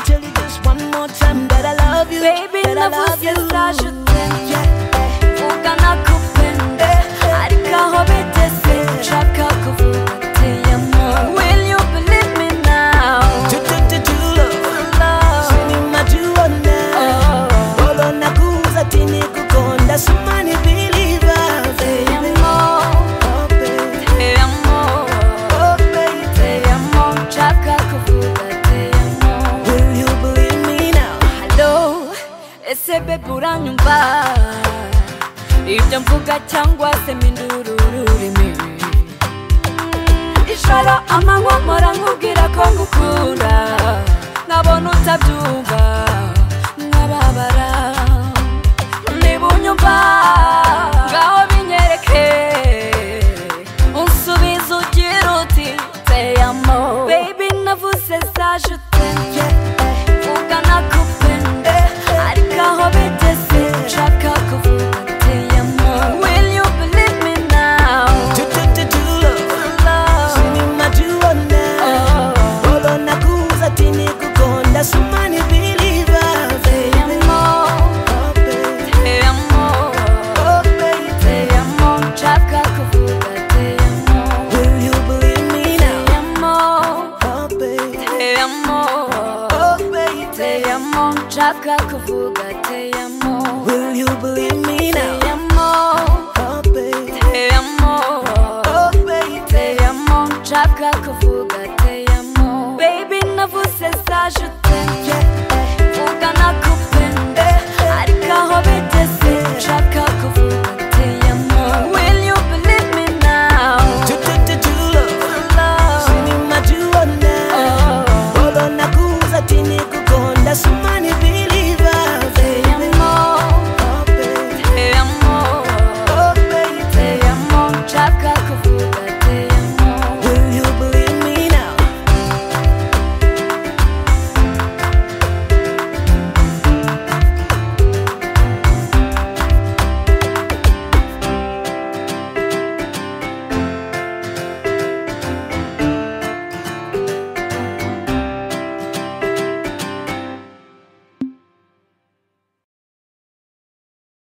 tell you just one more time that I love you. Baby that I love you. navuzita nshuti ugana ku pene ariko aho bigeze nshaka kuvuga ati yamo will you believe me now To to- to- to love. love Sini majuona. oh Bora nakuuza tini kukonda sumani believer. te Baby. amo Oh, baby. te amo Oh, baby. te amo nshaka kuvuga te amo Will you believe me now? Hello, ese bebe uranyumva ibyo mvuga cyangwa se minduru ururimi ijoro amanywa mpora nkubwira ko ngukunda nkabona utabyumva nkababara niba unyumva ngaho binyereke unsubize ugira uti teyamo baby navuze za jute ugana ku pene ariko aho bigeze nshaka kuvuga ati yamo will you believe me now To to- to- to love. love Sini majuona. oh Bora nakuuza tini kukonda sumani believer. te Oh, yamo baby. te yamo Oh, baby. te yamo nshaka kuvuga te yamo Will you believe me te now? yamo Oh, baby. te yamo Oh, baby. te yamo nshaka kuvuga te yamo Will you believe me te now? yamo Oh, baby. te yamo Oh, baby. Te amo, nshaka kuvuga te amo Baby navuze za jute Ugana ku pene Ariko aho bigeze nshaka kuvuga te amo Will you believe me now? To to- to- to love. Love Sini majuona. Oh Bora nakuuza tini kukonda sumani